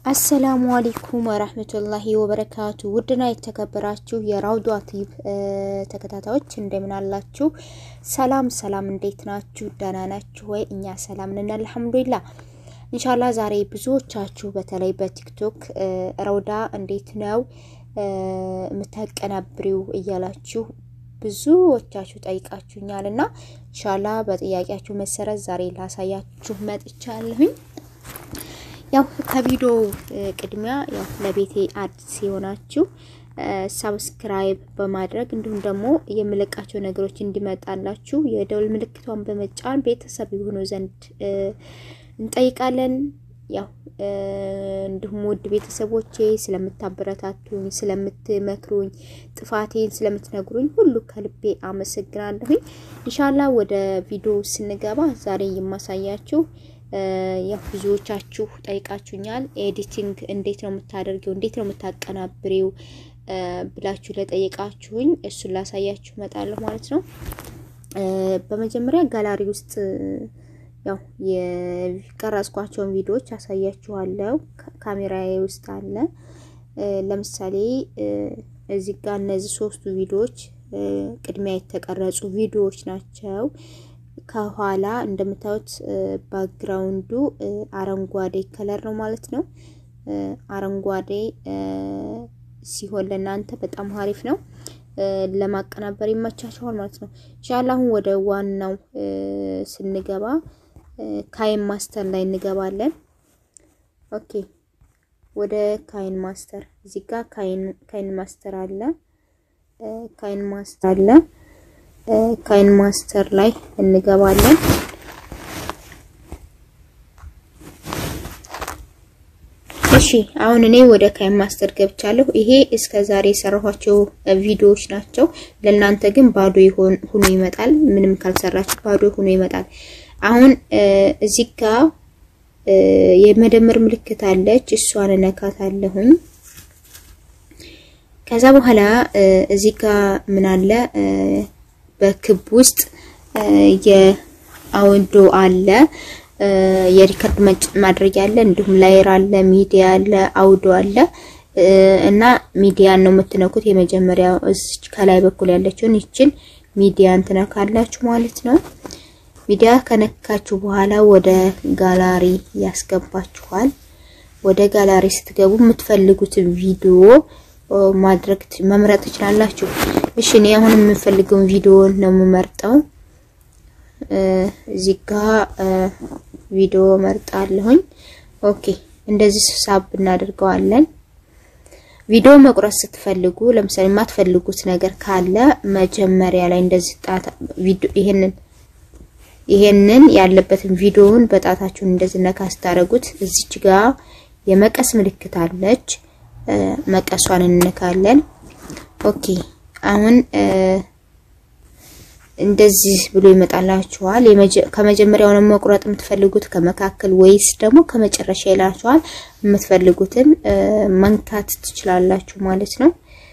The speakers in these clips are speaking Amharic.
አሰላሙ አለይኩም ወራህመቱላሂ ወበረካቱ። ውድና የተከበራችሁ የራውዷ ቲዩብ ተከታታዮች እንደምን አላችሁ? ሰላም ሰላም፣ እንዴት ናችሁ? ደህና ናችሁ ወይ? እኛ ሰላም ነን አልሐምዱሊላህ። ኢንሻላ ዛሬ ብዙዎቻችሁ በተለይ በቲክቶክ ረውዳ እንዴት ነው የምታቀናብሪው እያላችሁ ብዙዎቻችሁ ጠይቃችሁኛል እና ኢንሻላ በጥያቄያችሁ መሰረት ዛሬ ላሳያችሁ መጥቻለሁኝ። ያው ከቪዲዮ ቅድሚያ ያው ለቤቴ አዲስ የሆናችሁ ሳብስክራይብ በማድረግ እንዲሁም ደግሞ የምለቃቸው ነገሮች እንዲመጣላችሁ የደውል ምልክቷን በመጫን ቤተሰብ የሆኑ ዘንድ እንጠይቃለን። ያው እንዲሁም ውድ ቤተሰቦቼ ስለምታበረታቱኝ፣ ስለምትመክሩኝ፣ ጥፋቴን ስለምትነግሩኝ ሁሉ ከልቤ አመሰግናለሁኝ። ኢንሻላ ወደ ቪዲዮ ስንገባ ዛሬ የማሳያችሁ ያው ብዙዎቻችሁ ጠይቃችሁኛል። ኤዲቲንግ እንዴት ነው የምታደርጊው፣ እንዴት ነው የምታቀናብሪው ብላችሁ ለጠየቃችሁኝ እሱን ላሳያችሁ እመጣለሁ ማለት ነው። በመጀመሪያ ጋላሪ ውስጥ ያው የቀረጽኳቸውን ቪዲዮዎች አሳያችኋለሁ። ካሜራዬ ውስጥ አለ። ለምሳሌ እዚህ ጋር እነዚህ ሶስቱ ቪዲዮዎች ቅድሚያ የተቀረጹ ቪዲዮዎች ናቸው። ከኋላ እንደምታዩት ባክግራውንዱ አረንጓዴ ከለር ነው ማለት ነው። አረንጓዴ ሲሆን ለእናንተ በጣም አሪፍ ነው፣ ለማቀናበር ይመቻችኋል ማለት ነው። ኢንሻአላህ አሁን ወደ ዋናው ስንገባ ካይን ማስተር ላይ እንገባለን። ኦኬ ወደ ካይን ማስተር እዚህ ጋር ካይን ማስተር አለ። ካይን ማስተር አለ ካይን ማስተር ላይ እንገባለን። እሺ አሁን እኔ ወደ ካይን ማስተር ገብቻለሁ። ይሄ እስከ ዛሬ የሰራኋቸው ቪዲዮዎች ናቸው። ለእናንተ ግን ባዶ ይሆን ሆኖ ይመጣል። ምንም ካልሰራችሁ ባዶ ሆኖ ይመጣል። አሁን እዚህ ጋር የመደመር ምልክት አለች። እሷን እነካታለሁኝ። ከዛ በኋላ እዚህ ጋር ምን አለ በክብ ውስጥ የአውዶ አለ፣ የሪከርድ ማድረጊያ አለ፣ እንዲሁም ላየር አለ፣ ሚዲያ አለ፣ አውዶ አለ እና ሚዲያን ነው የምትነኩት። የመጀመሪያው እዚች ከላይ በኩል ያለችውን ይችን ሚዲያን ትነካላችሁ ማለት ነው። ሚዲያ ከነካችሁ በኋላ ወደ ጋላሪ ያስገባችኋል። ወደ ጋላሪ ስትገቡ የምትፈልጉትን ቪዲዮ ማድረግ መምረጥ ትችላላችሁ። እሺ እኔ አሁን የምፈልገውን ቪዲዮ ነው የምመርጠው። እዚህ ጋር ቪዲዮ መርጣለሁኝ። ኦኬ እንደዚህ ሳብ እናደርገዋለን። ቪዲዮ መቁረጥ ስትፈልጉ ለምሳሌ የማትፈልጉት ነገር ካለ መጀመሪያ ላይ እንደዚህ ጣት ቪዲዮ ይሄንን ይሄንን ያለበትን ቪዲዮውን በጣታችሁን እንደዚህ ነካ ስታደርጉት እዚች ጋር የመቀስ ምልክት አለች። መቀሷን እንነካለን። ኦኬ አሁን እንደዚህ ብሎ ይመጣላችኋል። ከመጀመሪያው ነው መቁረጥ የምትፈልጉት ከመካከል ወይስ ደግሞ ከመጨረሻ ይላችኋል። የምትፈልጉትን መንካት ትችላላችሁ ማለት ነው።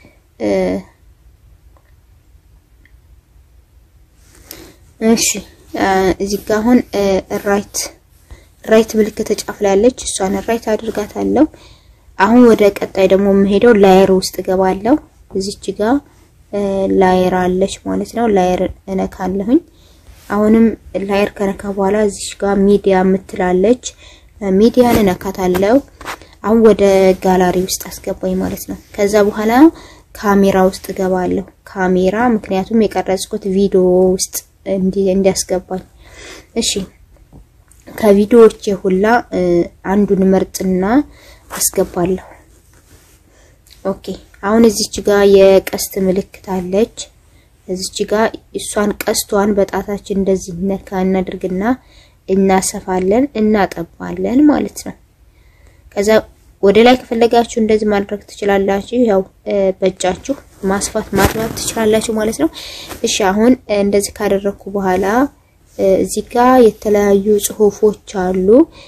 እሺ እዚህ ጋር አሁን ራይት ራይት ምልክት ጫፍ ላይ ያለች እሷን ራይት አድርጋታለሁ። አሁን ወደ ቀጣይ ደግሞ የምሄደው ላየር ውስጥ ገባለሁ። እዚች ጋር ላየር አለች ማለት ነው። ላየር እነካለሁኝ። አሁንም ላየር ከነካ በኋላ እዚች ጋር ሚዲያ የምትላለች ሚዲያን እነካታለሁ። አሁን ወደ ጋላሪ ውስጥ አስገባኝ ማለት ነው። ከዛ በኋላ ካሜራ ውስጥ ገባለሁ። ካሜራ ምክንያቱም የቀረጽኩት ቪዲዮ ውስጥ እንዲያስገባኝ። እሺ ከቪዲዮዎች ሁላ አንዱን መርጥና አስገባለሁ። ኦኬ አሁን እዚች ጋር የቀስት ምልክት አለች። እዚች ጋር እሷን ቀስቷን በጣታችን እንደዚህ ነካ እናድርግና እናሰፋለን፣ እናጠባለን ማለት ነው። ከዛ ወደ ላይ ከፈለጋችሁ እንደዚህ ማድረግ ትችላላችሁ። ያው በእጃችሁ ማስፋት ማጥባት ትችላላችሁ ማለት ነው። እሺ አሁን እንደዚህ ካደረኩ በኋላ እዚህ ጋር የተለያዩ ጽሁፎች አሉ።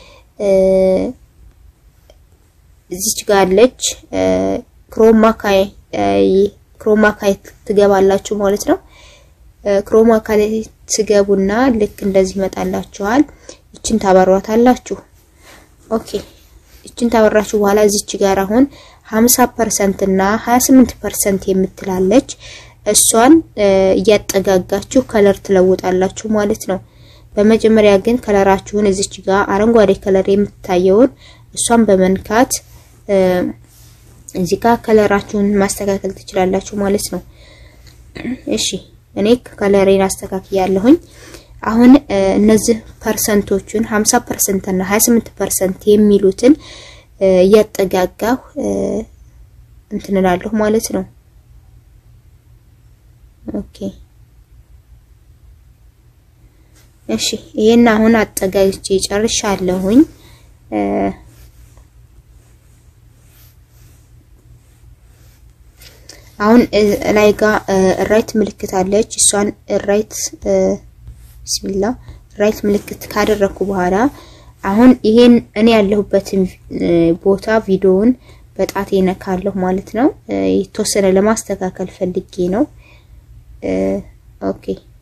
እዚች ጋር አለች ክሮማካይ ክሮማካይ ትገባላችሁ ማለት ነው። ክሮማካይ ትገቡና ልክ እንደዚህ ይመጣላችኋል። ይችን ታበሯታላችሁ። ኦኬ እችን ታበራችሁ በኋላ እዚች ጋር አሁን 50% እና 28% የምትላለች እሷን እያጠጋጋችሁ ከለር ትለውጣላችሁ ማለት ነው። በመጀመሪያ ግን ከለራችሁን እዚች ጋር አረንጓዴ ከለር የምትታየውን እሷን በመንካት እዚህ ጋር ከለራችሁን ማስተካከል ትችላላችሁ ማለት ነው። እሺ እኔ ከለሬን አስተካክያለሁኝ። አሁን እነዚህ ፐርሰንቶቹን 50% እና 28% የሚሉትን እያጠጋጋሁ እንትን እላለሁ ማለት ነው። ኦኬ እሺ ይሄን አሁን አጠጋግቼ ጨርሻለሁኝ። አሁን ላይ ጋር ራይት ምልክት አለች። እሷን ራይት ቢስሚላ ራይት ምልክት ካደረኩ በኋላ አሁን ይሄን እኔ ያለሁበትን ቦታ ቪዲዮውን በጣቴ ነካለሁ ማለት ነው። የተወሰነ ለማስተካከል ፈልጌ ነው። ኦኬ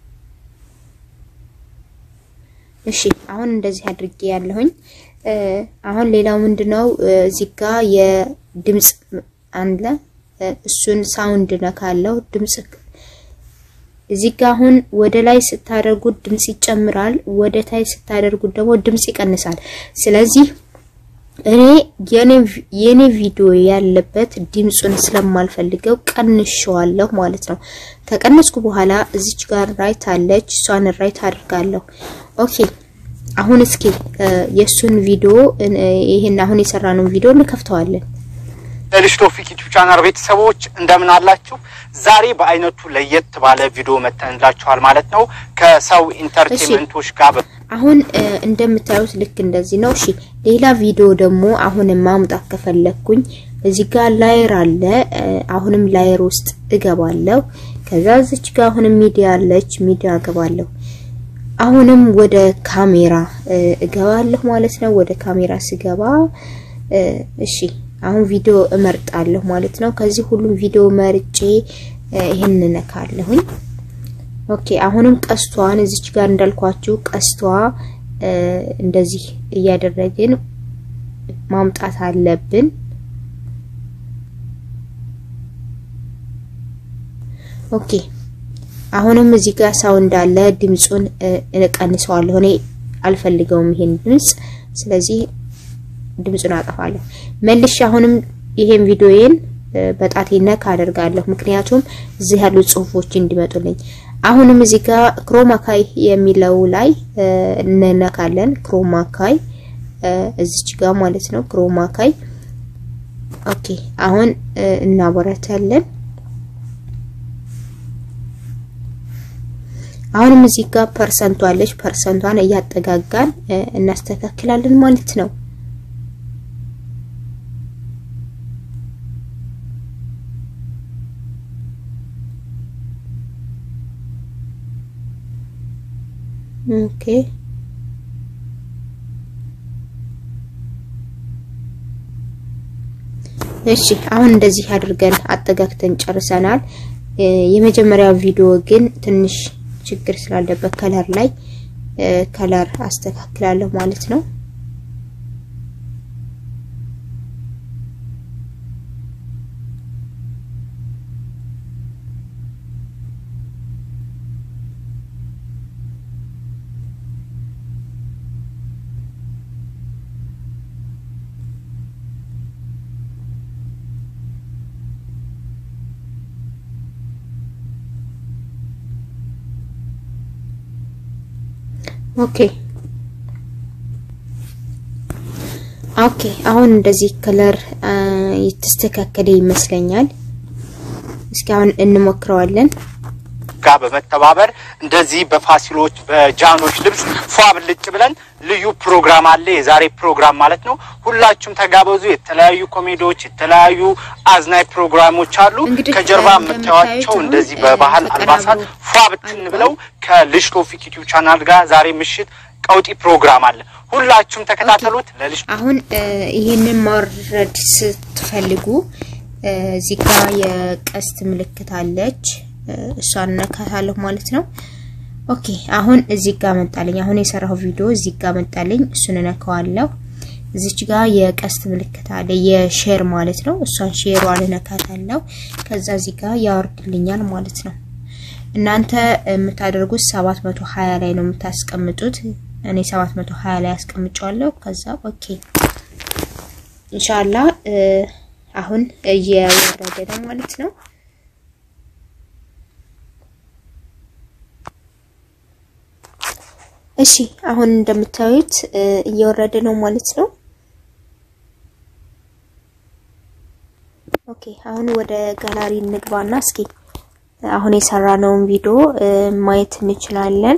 እሺ አሁን እንደዚህ አድርጌ ያለሁኝ። አሁን ሌላው ምንድነው እዚህ ጋር የድምጽ አለ እሱን ሳውንድ ነካለው። ድምጽ እዚህ ጋር አሁን ወደ ላይ ስታደርጉት ድምጽ ይጨምራል፣ ወደ ታይ ስታደርጉት ደግሞ ድምጽ ይቀንሳል። ስለዚህ እኔ የኔ ቪዲዮ ያለበት ድምጹን ስለማልፈልገው ቀንሸዋለሁ ማለት ነው። ከቀነስኩ በኋላ እዚች ጋር ራይት አለች፣ እሷን ራይት አድርጋለሁ። ኦኬ አሁን እስኪ የሱን ቪዲዮ ይሄን አሁን የሰራነውን ቪዲዮ እንከፍተዋለን። ለልጅ ቶፊክ ዩቲዩብ ቻናል ቤተሰቦች እንደምን አላችሁ? ዛሬ በአይነቱ ለየት ባለ ቪዲዮ መተንላችኋል ማለት ነው ከሰው ኢንተርቴንመንቶች ጋር አሁን እንደምታዩት ልክ እንደዚህ ነው። እሺ ሌላ ቪዲዮ ደግሞ አሁንም ማምጣት ከፈለኩኝ እዚህ ጋር ላየር አለ። አሁንም ላየር ውስጥ እገባለሁ። ከዛ እዚች ጋር አሁንም ሚዲያ አለች፣ ሚዲያ እገባለሁ። አሁንም ወደ ካሜራ እገባለሁ ማለት ነው። ወደ ካሜራ ስገባ እሺ አሁን ቪዲዮ እመርጣለሁ ማለት ነው። ከዚህ ሁሉም ቪዲዮ መርጬ ይሄን ነካለሁኝ። ኦኬ አሁንም ቀስቷን እዚች ጋር እንዳልኳችሁ ቀስቷ እንደዚህ እያደረግን ማምጣት አለብን። ኦኬ አሁንም እዚህ ጋር ሳውንድ አለ። ድምጹን እቀንሰዋለሁ። እኔ አልፈልገውም ይሄን ድምጽ፣ ስለዚህ ድምጹን አጠፋለሁ። መልሼ አሁንም ይሄን ቪዲዮዬን በጣቴ ነካ አደርጋለሁ፣ ምክንያቱም እዚህ ያሉ ጽሁፎች እንዲመጡልኝ። አሁንም እዚህ ጋር ክሮማካይ የሚለው ላይ እንነካለን። ክሮማካይ እዚች ጋር ማለት ነው። ክሮማካይ ኦኬ። አሁን እናበረታለን። አሁንም እዚህ ጋር ፐርሰንቷ አለች። ፐርሰንቷን እያጠጋጋን እናስተካክላለን ማለት ነው። ኦኬ እሺ አሁን እንደዚህ አድርገን አጠጋግተን ጨርሰናል። የመጀመሪያው ቪዲዮ ግን ትንሽ ችግር ስላለበት ከለር ላይ ከለር አስተካክላለሁ ማለት ነው። ኦኬ ኦኬ አሁን እንደዚህ ከለር የተስተካከለ ይመስለኛል። እስኪ አሁን እንሞክረዋለን። ጋር በመተባበር እንደዚህ በፋሲሎች በጃኖች ልብስ ፏ ብልጭ ብለን ልዩ ፕሮግራም አለ። የዛሬ ፕሮግራም ማለት ነው። ሁላችሁም ተጋበዙ። የተለያዩ ኮሜዲዎች፣ የተለያዩ አዝናኝ ፕሮግራሞች አሉ። እንግዲህ ከጀርባ እንደምታዩት የምታዩቸው አሁን እንደዚህ በባህል ተቀናብሮ አልባሳት ፏ ብትን ብለው ከልጅ ቶፊክ ዩቲዩብ ቻናል ጋር ዛሬ ምሽት ቀውጢ ፕሮግራም አለ። ሁላችሁም ተከታተሉት። ለልጅ አሁን ይህንን ማውረድ ስትፈልጉ እዚህ ጋር የቀስት ምልክት አለች። እሷን ነካታለሁ ማለት ነው። ኦኬ አሁን እዚህ ጋር መጣልኝ። አሁን የሰራው ቪዲዮ እዚህ ጋር መጣልኝ። እሱን ነካዋለሁ። እዚች ጋር የቀስት ምልክት አለ፣ የሼር ማለት ነው። እሷን ሼሯን እነካታለሁ። ከዛ እዚህ ጋር ያወርድልኛል ማለት ነው። እናንተ የምታደርጉት 720 ላይ ነው የምታስቀምጡት። እኔ 720 ላይ አስቀምጫለሁ። ከዛ ኦኬ ኢንሻአላህ አሁን እየወረደ ነው ማለት ነው። እሺ አሁን እንደምታዩት እየወረደ ነው ማለት ነው። ኦኬ አሁን ወደ ጋላሪ እንግባና እስኪ አሁን የሰራነውን ቪዲዮ ማየት እንችላለን።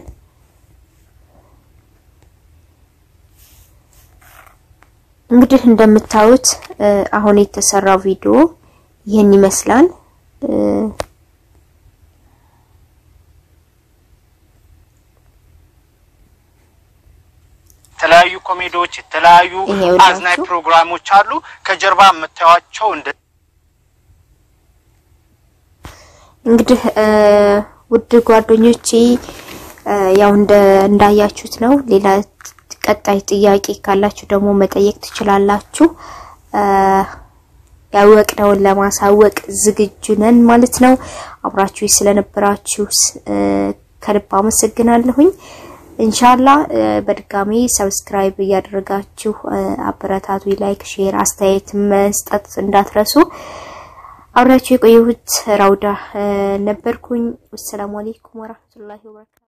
እንግዲህ እንደምታዩት አሁን የተሰራው ቪዲዮ ይህን ይመስላል። የተለያዩ ኮሜዲዎች፣ የተለያዩ አዝናኝ ፕሮግራሞች አሉ። ከጀርባ የምታዩቸው እንደ እንግዲህ ውድ ጓደኞቼ ያው እንደ እንዳያችሁት ነው። ሌላ ቀጣይ ጥያቄ ካላችሁ ደግሞ መጠየቅ ትችላላችሁ። ያወቅነውን ለማሳወቅ ዝግጁ ነን ማለት ነው። አብራችሁ ስለነበራችሁ ከልብ አመሰግናለሁኝ። ኢንሻላ በድጋሚ ሰብስክራይብ እያደረጋችሁ አበረታቱ። ላይክ፣ ሼር፣ አስተያየት መስጠት እንዳትረሱ። አብራችሁ የቆየሁት ራውዳ ነበርኩኝ። ወሰላሙ አለይኩም ወራህመቱላሂ ወበረካቱ